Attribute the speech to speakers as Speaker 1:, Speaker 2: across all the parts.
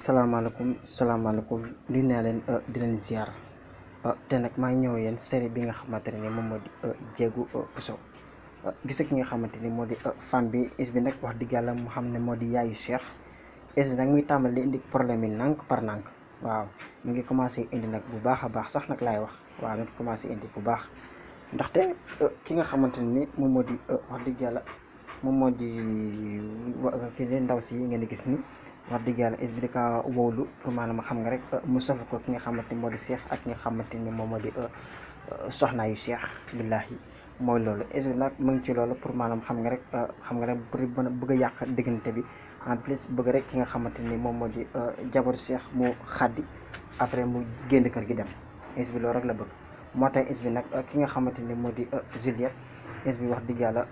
Speaker 1: salaamaaleykum salaamaaleykum nuyu naa leen di leen ziar te nag maa ngi ñëw yéen série bi nga xamante ne moom moo di Jéegu Bousso gis ki nga xamante ni moo di femme bi is bi nag wax dëgg yàlla mu xam ne moo di yaayu Cheikh is nag muy tàmbali indi problème yi nànk par nànk waaw mu ngi commencé indi nag bu baax a baax sax nag laay wax waaw mi ngi commencé indi bu baax ndaxte ki nga xamante ni moom moo di wax dëgg yàlla moom moo di kii di ndaw si ngeen di gis ni wax dëgg yàlla is bi di ka wowlu pour maanaam xam nga rek mu saf ko ki nga xamante ni moo di Cheikh ak ki nga xamante ni moom moo di soxnaa yu Cheikh billahi mooy loolu is bi nag mu ngi ci loolu pour maanaam xam nga rek xam nga rek pour bëgg a yàq diggante bi en plus bëgg rek ki nga xamante ni moom moo di jabaru Cheikh mu xaddi après mu génn kër gi dem is bi loolu rek la bëgg moo tax is bi nag ki nga xamante ni moo di Juliette is bi wax dëgg yàlla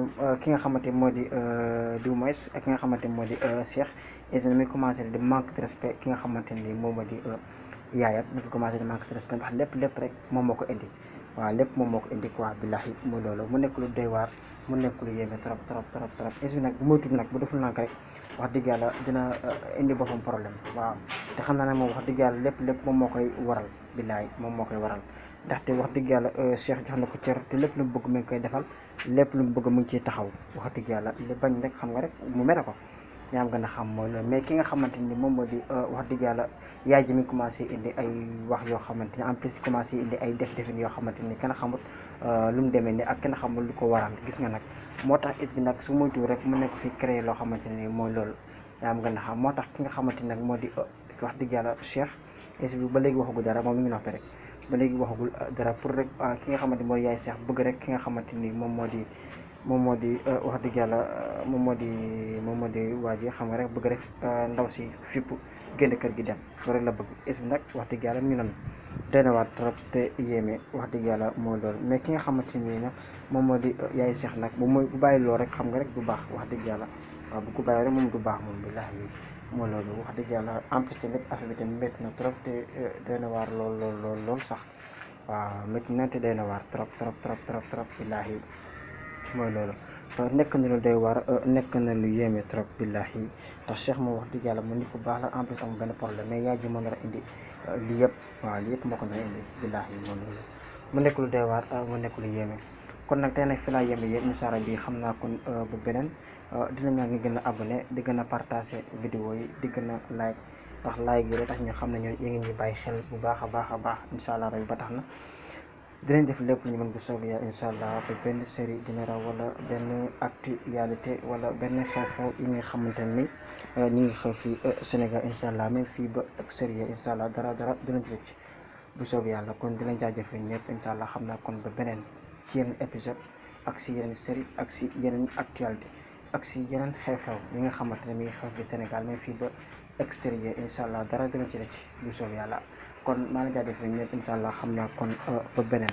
Speaker 1: ki nga xamante moo di du moins ak ki nga xamante moo di Cheikh is na muy commencé di manque de respect ki nga xamante ni moom moo di yaayam mi ngi commencé di manque de respect ndax lépp lépp rek moom moo ko indi waaw lépp moom moo ko indi quoi billahi mu loolu mu nekk lu doy waar mu nekk lu yéeme trop trop trop trop is bi nag bu moytuwul nag bu deful nànk rek wax dëgg yàlla dina indi boppam problème waaw te xam naa ne moom wax dëgg yàlla lépp lépp moom moo koy waral billahi moom moo koy waral ndaxte wax dëgg yàlla Cheikh jox na ko cër te lépp lu mu bëgg mu ngi koy defal lépp lu mu bëgg mu ngi ciy taxaw wax dëgg yàlla li bañ rek xam nga rek mu mere ko yaa ngi gën a xam mooy loolu mais ki nga xamante ni moom moo di wax dëgg yàlla yaay ji mi commencé indi ay wax yoo xamante ni en plus commencé indi ay def-defin yoo xamante ni kenn xamut lu mu demee ni ak kenn xamul lu ko waral gis nga nag moo tax is bi nag su moytu rek mu nekk fi créé loo xamante ni mooy loolu yaa ngi gën a xam moo tax ki nga xamante ni nag moo di wax dëgg yàlla Cheikh is bi ba léegi waxagu dara moom mi ngi noppi rek ba léegi waxagul dara pour rek ki nga xamante ni mooy yaay Cheikh bëgg rek ki nga xamante ni moom moo di moom moo di wax dëgg yàlla moom moo di moom moo di waa ji xam nga rek bëgg rek ndaw si fipp génn kër gi dem loolu rek la bëgg is bi nag wax dëgg yàlla mi ngi noonu doy na waat trop te yéeme wax dëgg yàlla mooy loolu mais ki nga xamante ni nag moom moo di yaay Cheikh nag bu mooy bu bàyyi loolu rek xam nga rek du baax wax dëgg yàlla waaw bu ko bàyyi rek moom du baax moom billahi mooy loolu wax dëgg yàlla en plus tamit affaire bi tamit métti na trop te doy na waar lool lool lool lool sax waaw métti na te doy na waar trop trop trop trop trop billahi mooy loolu nekk na lu doy waar nekk na lu yéeme trop billahi ndax Cheikh moom wax dëgg yàlla mu nit ku baax la en plus amul benn problème mais yaay ji moo nar a indi lii yëpp waaw lii yëpp moo ko nar a indi billahi mooy loolu mu nekk lu doy waar mu nekk lu yéeme kon nag tey nag fi laa yéeme yéen incha allah bi xam naa kon bu beneen dina ñaa ngi gën a abonné di gën a partagé vidéo yi di gën a like ndax like yi tax ñu xam ne ñoo yéen ngi ñuy bàyyi xel bu baax a baax a baax incha allah rek ba tax na dinañ def lépp lu ñu mën bu soobee yàlla incha allah ba benn série dina raw wala benn actualité wala benn xew-xew yi nga xamante ni ñu ngi xew fii Sénégal incha allah même fii ba extérieur incha allah dara dara dinañ ci rëcc bu soobee yàlla kon dinañ jaajëfee ñëpp incha allah xam naa kon ba beneen ci yeneen épisode ak si yeneen série ak si yeneen actualité ak si yeneen xew-xew yi nga xamante ne mi ngi xew fi Sénégal même fii ba extérieur incha allah dara dina ci rëcc bu soobee yàlla kon maa ngi jaajëfal ñëpp incha allah xam naa kon ba beneen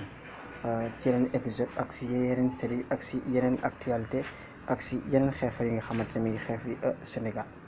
Speaker 1: ci yeneen épisode ak si yeneen série ak si yeneen actualité ak si yeneen xew-xew yi nga xamante ne mi ngi xew fi Sénégal